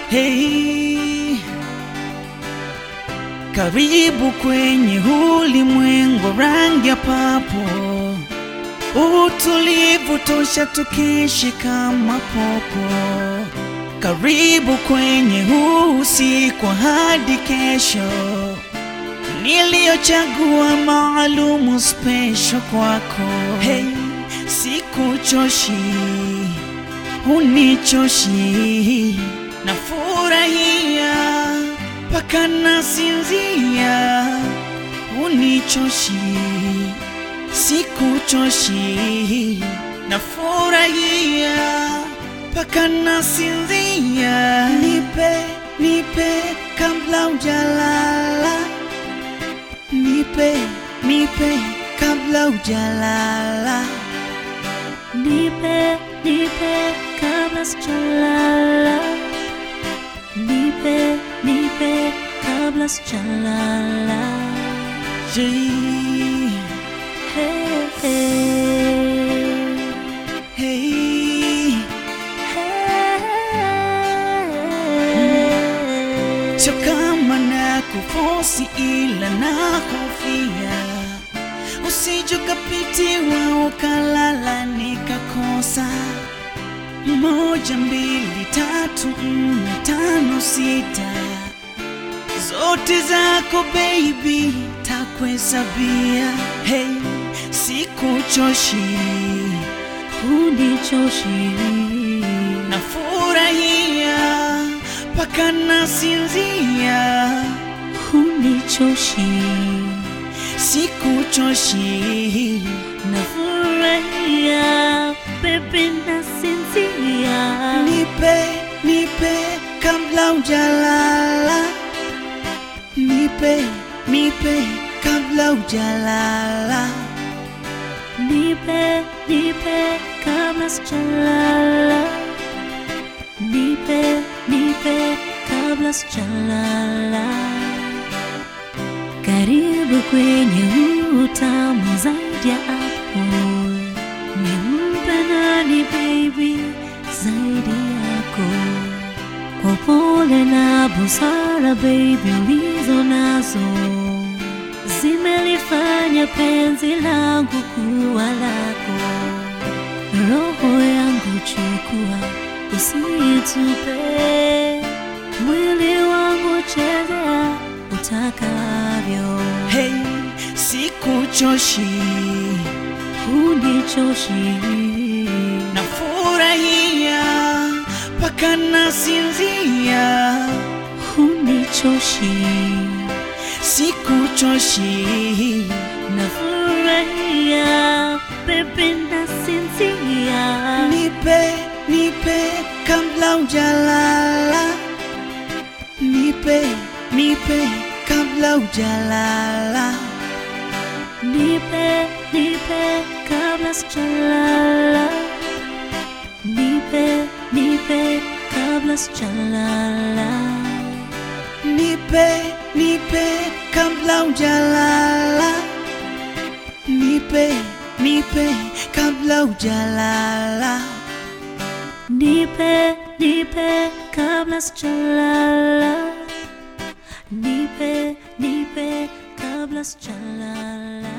Hey, karibu kwenye ulimwengu wa rangi ya papo, utulivu tosha tukiishi kama popo. Karibu kwenye huu usiku hadi kesho, niliyochagua maalumu special kwako. Hey, sikuchoshi, hunichoshi, nafurahia mpaka nasinzia, hunichoshi, sikuchoshi, nafurahia mpaka nasinzia. Nipe, nipe kabla hujalala, nipe, nipe kabla hujalala. Nipe, nipe kabla sijalala. Nipe, nipe kabla sijalala. Hey, Hey, hey, hey. hey. Sio kama na kufosi ila na hofia usije ukapitiwa ukalala nikakosa. Moja, mbili, tatu, nne, tano, sita, zote zako baby takuhesabia. Hey, sikuchoshi, Hunichoshi, nafurahia mpaka nasinzia. hunichoshi, Sikuchoshi, nafurahia, baby nasinzia. nipe nipe kabla hujalala, nipe nipe kabla hujalala. Nipe, nipe kabla sijalala. Nipe, nipe kabla sijalala. Karibu kwenye utamu zaidi ya apple. Nimpe nani baby zaidi yako? Kwa upole na busara baby ulizo nazo zimelifanya penzi langu kuwa lako. Roho yangu chukua, usitupe. Mwili wangu chezea utakavyo, Hey, sikuchoshi, hunichoshi, nafurahia mpaka nasinzia. hunichoshi, Sikuchoshi, nafurahia, pepe nasinzia. nipe nipe kabla hujalala, nipe nipe kabla hujalala. Nipe, nipe kabla sijalala. Nipe, nipe kabla sijalala. Nipe, nipe kabla hujalala, nipe, nipe kabla hujalala. Nipe, nipe kabla sijalala. Nipe, nipe kabla sijalala.